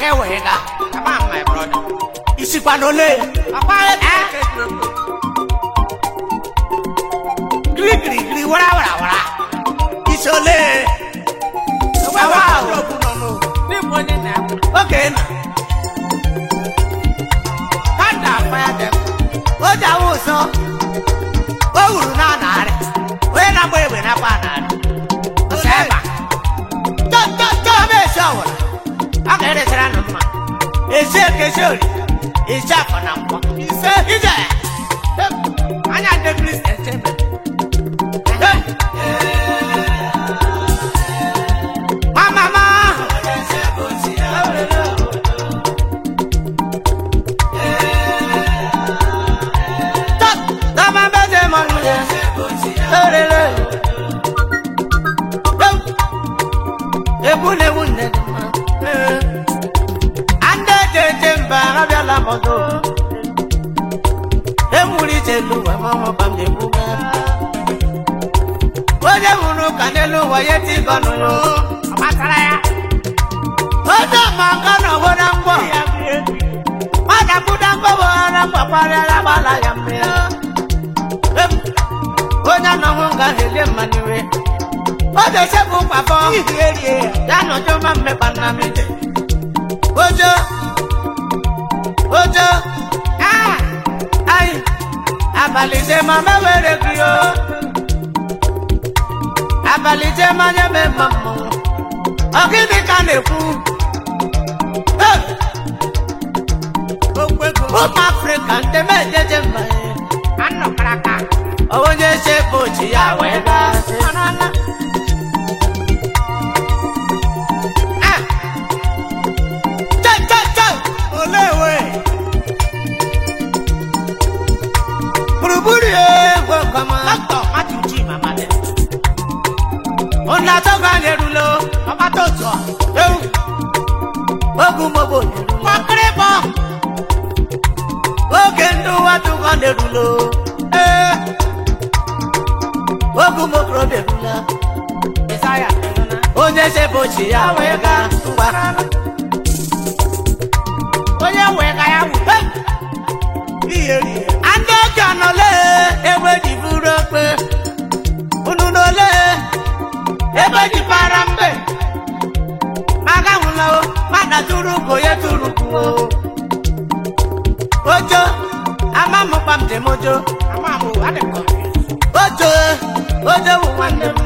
gị wee ga Come on, my brother. isikwa n'ole Papa, eh? giri giri giri wara wara wara isi ole awa ahụ Níbo ni nà? oge na Kanda fire them. o ji awụ ụsọ o wuru na narị onye na-agba egbe na-akpa narị Seba. chọba esi ọwụla a ga-eresara nụ mma esi eke esi ori esi afọ na mkpọ ise ije Anya ndị Kristian chebe. mamama Tọ́mọ bẹ́sẹ̀ mọ̀ nílẹ̀ lórele. Egwu na-egwu nne dị mma. Ande jeje mba abịala mọdụ. Ewuri elu ụwa ma ọ ba m na-egbu m. Onye nwụrụ ka n'elu ụwa ya eti gọnụ ya. Ọ masara ya. Onye ma nka na ọgbọ na mgbọ. Nwata kwụda mgbọbọ na mgbakwarịara gbala ya mmiri. Em, Onye anọghị nga helie mmanụ iwe. O dese bụ mkpafọ. Ya nọjọ ma mmekpa nna m ije. Ojo. Ojo. Ah! Ayi. Abalị je ma mewere gị o. Abalị je ma nye me mma mmọnwụ. Ọ gịnị ka a na-ekwu? Hey! ụmụ afrịka ndị mejeje mba ya. Anọ karaka. onye se bochi ya wee gasị Ah! Che, che, che! olewe gburugburu ya egwe kọma Dr. Matthew G. Mamade. ụna atọgọ anyị erulo Ọgbata otu ọ. ewu ogu mogbo erulo Kọkịrịbọ. oge ndị ụwa tụgọ na-erulo ee ogu mokorobịa erula Isaya. onye se bochi ya wee gaa ngwa Onye wee ga ya wụ. Ndị ọjọọ nọle ebe ji buru okpe unu nọle ebe ji para mbe maga nwụla o mana tụrụ ko ya tụrụ kwuo ojo ama m kpam dị m ojo Ama m o, adị m confused. ojo ojo bụ nwanne m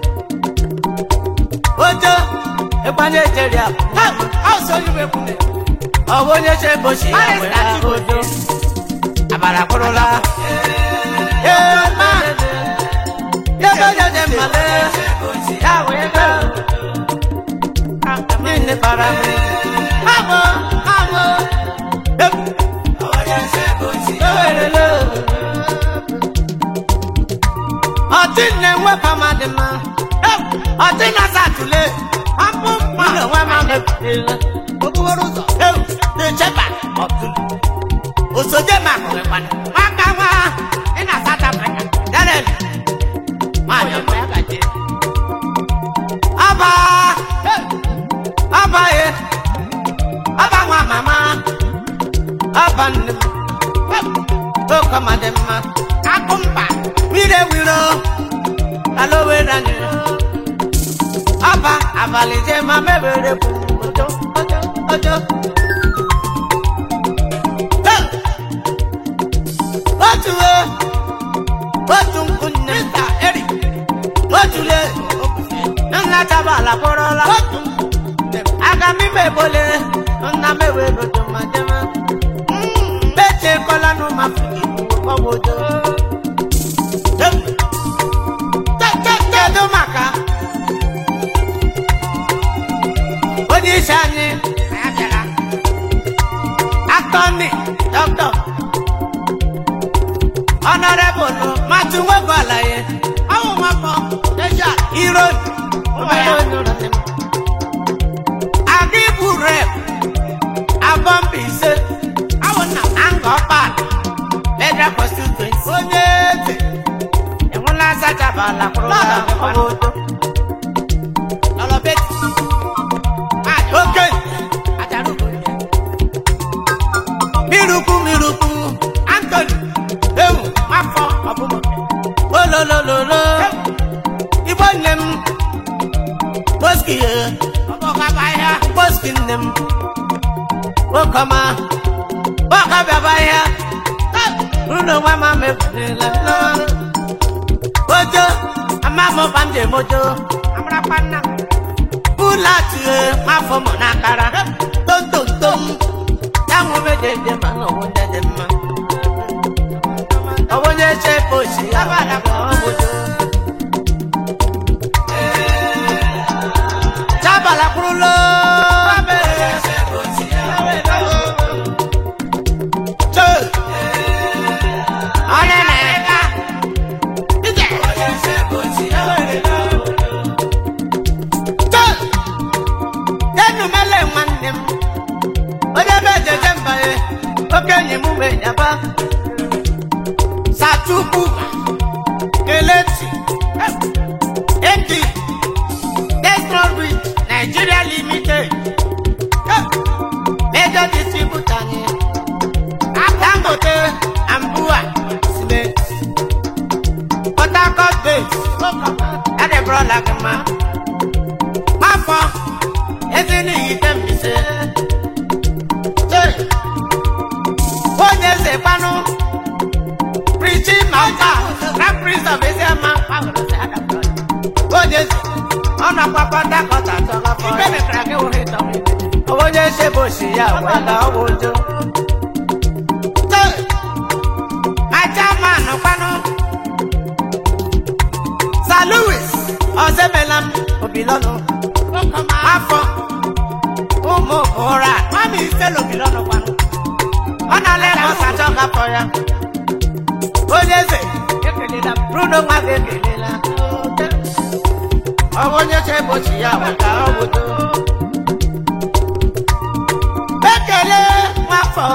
ojo ịgbanye ejeri abụ Ha! Ọ so yi wee kwune. ọ bụ onye che bochi ya Paris were na ahụ Chigozie. ojo abara kwụrụla ee ma ebe jeje mmale ya wee ga niile bara m abụ abụ ewerele ọtị na-enwe pama dị mma ọtị na-asa atụle Apụ mma. ụlọ nwa ma mepụtara Okporo ụzọ. ewu na-echeba ọtụle osoje ma hụrụ kwana Nwaka nwa. Ị na South Africa. Daniel nwanyị Onye ọma mgbe ya gaje. Aba! Aba ye! Aba nwa mama! Aba nne m! Oke ọma dị mma! Akụ mba. Mmiri ewiro! Ala owere anyị! Aba abalị je ma mebere bụ ojo ojo ojo! Hey! Otu e! Otu nkụ nne m! Eri. Otu le! Nna tabala kpọrọla! Otu aga m ime ebole nna m ewe rojo ma jema beche kọla nụ ma figi ọwụ ojo kedu maka onye isi anyị Ya bịara. atọni dọkịta ọnọrebụlụ matu nwegwu alaye Ọwụ nwafọ. Deja. iro Ụwa ya. aga ibu rep abọmbi ise Awụ nna m. Angọ Park, Federal Constituency. Onye eze enwela asachabala kwụrụ obodo. Lọlọ beti. Maajị. Oke Ajara obodo. m nwoke ọma bọka bịaba ihe ụlọ nwa ma mebirila ojo ama m ba m ji mojo Amarakwa nna m. ụlọ atụghe afọ mụ n'akara tontontom ya nwere jeje ma na ọwụ ndị dị mma ọwụ onye che pochi ya bụ adaba obodo chabala kwụrụlo onye na-ega ije enumele nwanne m onye be jeje mba ya okenye m ume yaba sachukwu kelechi edi destrobit nigeria limited major distributor anyị dangote ambua cement port harcourt base adebrola gama mafọ eziniyi tembise onye eze kpanụ prichi mauta grand prince of eziama onye eze ọ nakwa port harcourt atọgafọ Ibe mekara gị wụrụ ịtọ m ibe. onye sebosi ya wela ọgwụ ụjọ ajaman kwanụ sa louis ọzọemela m obilọnụ Nwoke ọma. afọ ụmụ ụra Mami ise lobi lọ́nà kwanụ. ọ na-ala ebe ọsa chọgafọ ya onye eze Ekelela m. bruno nwa gị ekelela ọ bụ onye sebosi ya wela ọgwụ ụjọ ekele nwafọ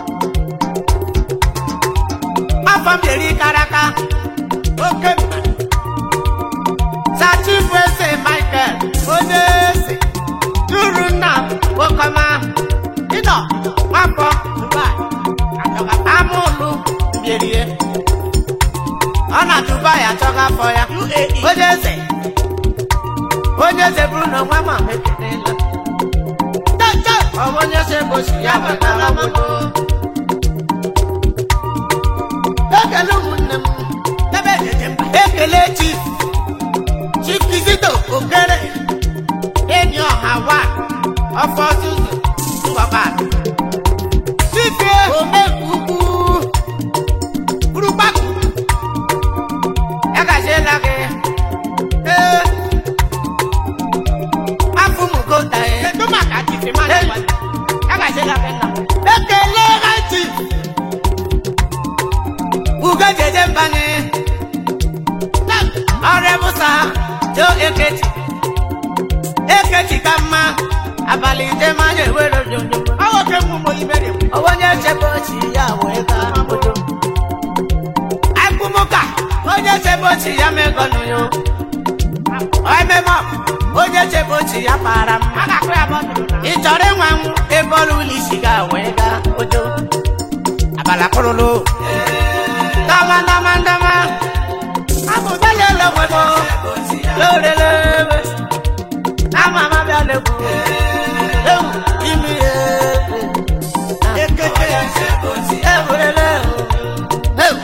nwafọ m yeri karaka oke mma sachifu eze michael onye eze duru nna m okọma ịnọ nwafọ dubai achọga amụlụ mbierie ọ na dubai achọga afọ ya onye eze onye eze bụrụ na nwa ma mekelela ọ bụ onye eze gosi ya wetara obodo ekele ụmụnne m Ebe ejeje mba. ekele chief chief kizito okere enyi ọha wa ọfọ tuzu ngwaba chief omekukwu gburugbakwu ya gaziela gị ee afụmugota e Kedu maka chifi mmadụ Hey. kwanụ? Ya gaziela gị nna m. ekele ha chief ugejeje mbanye ọrịa bụsa jo ekechi ekechi ka mma abalị ije manya ewere onyonyo Ọ nwoke m ụmụ ibe na-ekwu. onye chebe ochi ya wee gaa obodo akpụmụka onye chebe ochi ya megọnụ yo ememe onye chebe ochi ya para A mma ga-akụ ya bọtụlụ na. ị chọrọ ịnwa nwụ ebe ọrụ ụlọ isi ga wee gaa ojo abala kpụrụlụ ndama ndama ndama abụdala elewebo lorelewe nama ma bịa legwu ewu imi ekeke ewurele ewu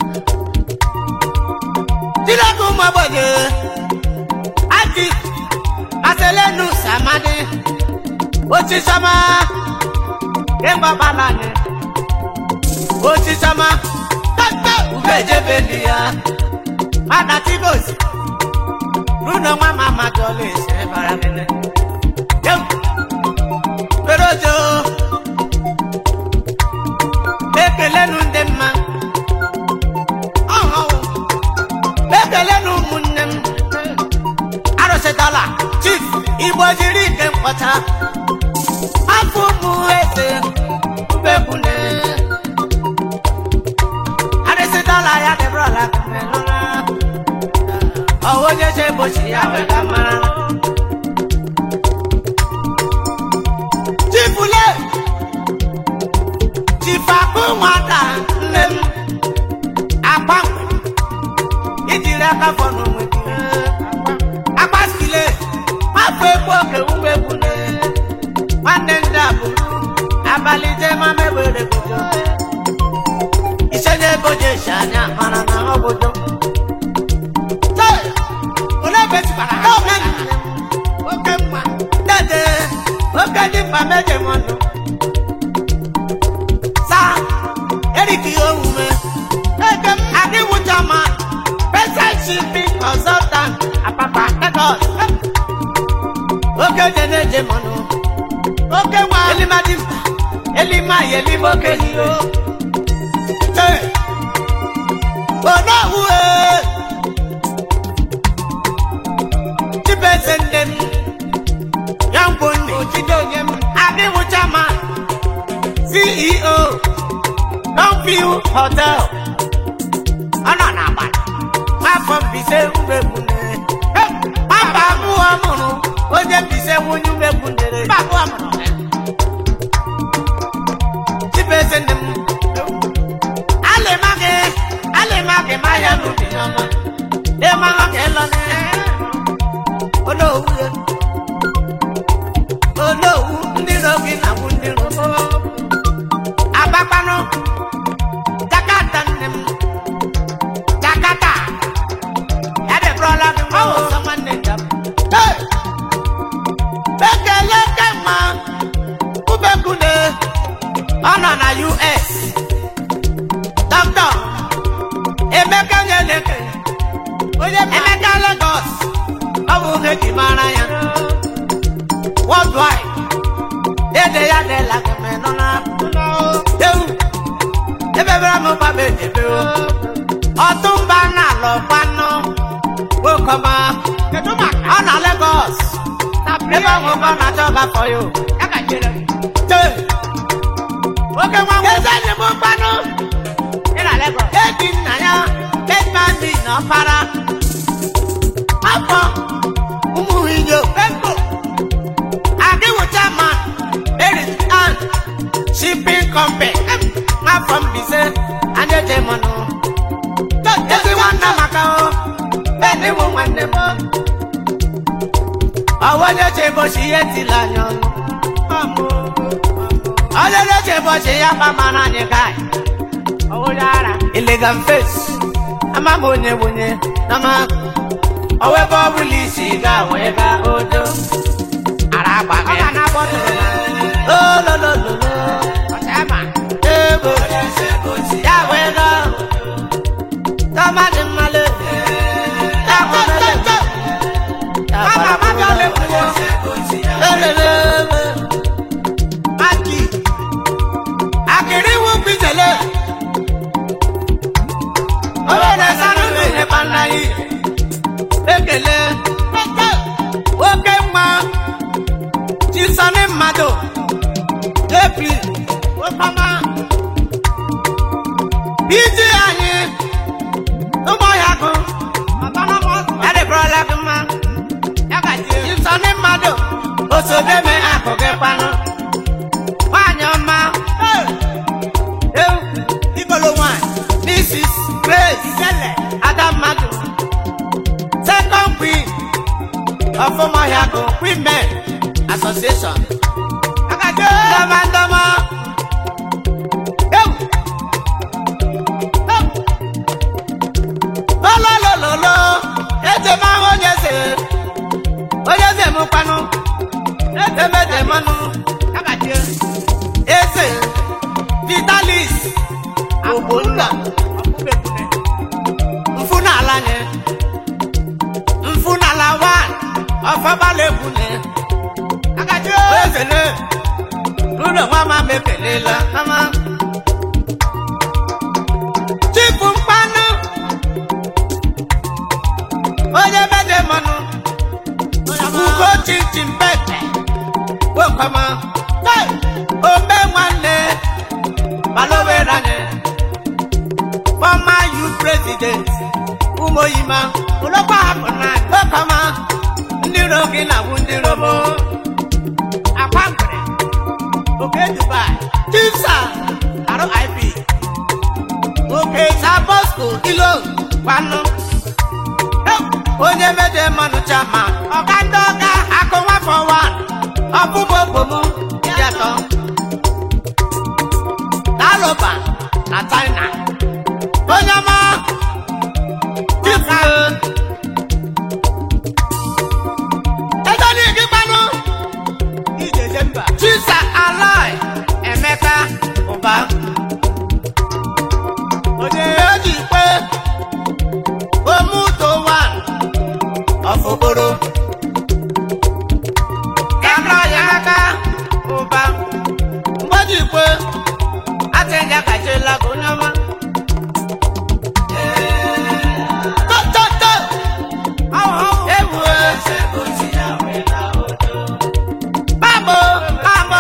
tilekun mọgbọdé ati aselenu samadi otisama kemgbabalani otisama tata ugejebelia madatibos luna nwa mama jọle ṣe baranile yem perojo ekelenu ndị mma ọhụụ ekelenu ụmụnne m arụsịtala chief igbo jiri ike mkpọcha afọ ụmụ eze mbekwune arụsịtala ya dịbụrụla kụmelụla ọwụ onye je bochi ya wega mara chifule chifakụ nwata nne m akpa ijiri aka fọnụ onwe gị akpasikile afọ egbu oke ugbo egwu nwanne egojo ise na-egojo esi anya mara na ọ bojo Olee ebe etikwara ha? Oke mma. dede oke dị mkpa meje m ọnụ sa eriki omume eke m adịwu jama pesent shipping consultant apapa Lagos oke je na-eje m ọnụ Oke nwa. elimadi mkpa elima ya elime oke n'iyo onowu chibeze nne m ya ngwo nne Ojide onye m. adịwu jama ceo Longview hotel ọ nọ n'agbada afọ mbise umegbune nwamba abụọ mụrụ onye mbise nwunye umegbunere Mba abụọ mụrụ ya. chibeze nne m alịmagị alịmagị ma ya n'ubi ọma ịmara ka ịlọ na onowu ya onowu ndị ro gị na bụ ndị ro agbakpanụ jakata nne m jakata edebụrọla gị nwa ọsọ nwanne njem ekele kemma ubekune ọ nọ na us dọkịta emeka nyeleke Onye ma. emeka lagos ọ bụ ihe ji mara ya worldwide dede ya dela keme nọ na ewu ebebere m gbaba edebe o ọtụmba na alọkwanụ nwokọma Kedu maka? ọ na lagos Na ebe ahụ ọ na-achọ ọgafọ ya o Ya ka chere gị. Tee. oke nwa eze enyi m mkpanụ Ị na Lagos. eji nna ya bedmandi na ọfara afọ ụmụ inyo ego adịwụcha ma eritan shipping company afọ mbise anaje mọnụ ezi nwanne maka o ediwu nwanne m ọwọnye chebochi ihe tila anya ọnụ onye na-echebochi ya kpamara anyị gai Onye ara. illegal face ama m onye bunye nama owebe ọbụla isi ga wee ga odo ara agba Ọ ga na-abọ tụrụ na. ololololo Ọcha ya ma. ego ya wee ga tọma dị mmale ya kwamele Mama, mama, ole kwuo. elelebe aki akịrị iwu bijele obere sanụ na-enye kpanaghị ekele oke mma chisọni mmadụ epi okọma iji anyị ụmụọhịa gụ Autonomous. edebụrọla gị mma Ya ka chere. chisọni mmadụ osodeme akụ gị kpanụ nwanyị ọma ewu igolo nwanyị mrs grace Ijele. ada mmadụ second queen of ụmụọhịagụ women association Ya ka chere. ndọmandọmọ ewu ewu lọlọlọlọlọ eze m ahụ onye eze onye eze m kwanụ eze m eze mmanụ Ya ka chere. eze vitalis ogbonna Ọkpụkpekune. mfunala nye mfunala wan ọfọbalẹbune Ya ka chere. ezele lúlọ wọn máa mekelela mama chifu mkpanu onye bede mọnu ugo chinchin pepe wekọma ombe nwanne baloweranye former youth president umoyima olokwa hapụ na wekọma ndị ro gị na bụ ndị robo Akwa ngwere. Oke Dubai. Chisa RIP Oke Sabosco Ilo Kwanu Onye mede mmanụ chama Ọga ndị ọga akụ nwafọ wan Ọbụbụ obomu Yatọ global na china onye ọma chifu ego n'igi mmanụ Ijeje mba. chisa aloi emeka ụba Onye eji ikpe omuto wan ọfụkporo kamra ya aka ụba mgbeji ikpe atịja kachila ka onye ọma tototo ewu babo babo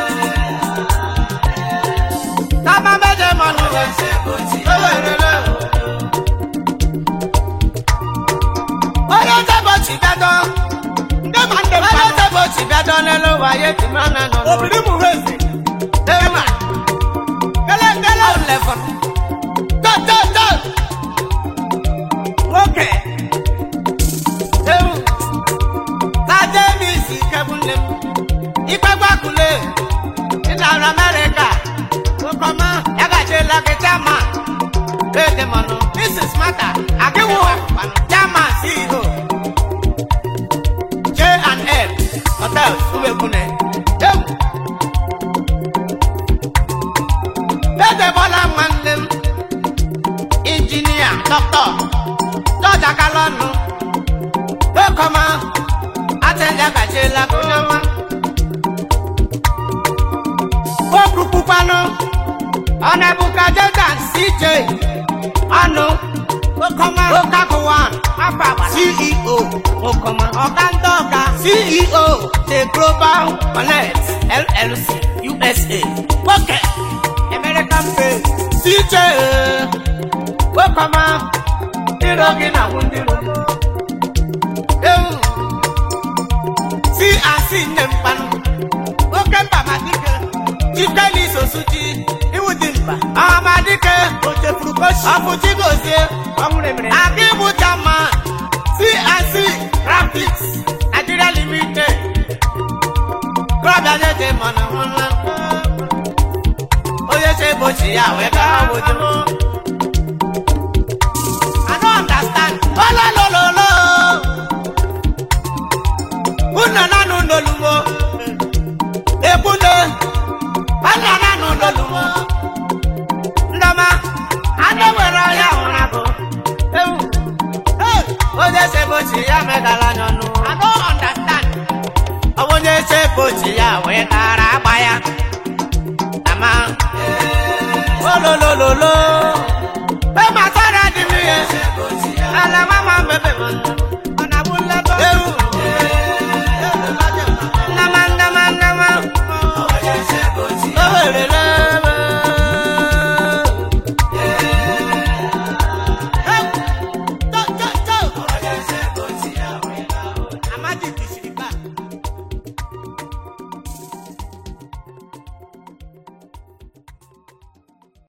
kama meje mọnu ewerele onye tebọchi bịadọ ndị ma ndị onye mmadụ. tebọchi bịadọ n'elu ụwa ya eti mana nọ n'ụwa Obìnrin mú hẹ́sì. Ema. Gele gele o lefon. To to to. Nwoke. Ewu. Saje mi si kebunle. Ipe gbakule. Ina America. Okoma. Yaga je lake chama. Ede mono. Mrs. Mata. Akewu. Chama CEO. J and L. Hotels. Umekune. Ewu. Ede Bola nwanne m injinia dọkịta dọja kalọnụ ekọma atẹjẹ kàchela konyama okwukwanụ ọnẹbuka jordan cj ọnụ okọma okakuwan ceo okọma ọkandọka ceo the global connect llc usa oke american pay cj okọma ndịrọ gị na nwụ ndịrọ ewu si asị nne mkpanụ oke mba madike chikeli sosuchi Iwu dị mkpa. amadike O chefuru koshi. ọfụchi gozie Ọnwụ remere. aga ịbụ chama CNC graphics Nigeria limited klọbịa jeje mana nwanna onye se bochi ya wee gaa wojo I don't understand. Ololololo. Una nanu nolumo. Ebune. Ana nanu nolumo. Ndoma. Ade were ọya ụra bụ. Ewu. Hey. Onye se bochi ya megala n'ọnụ. I don't understand. Ọ bụ onye se bochi ya wee tara agba ya. Ama. Ololololo.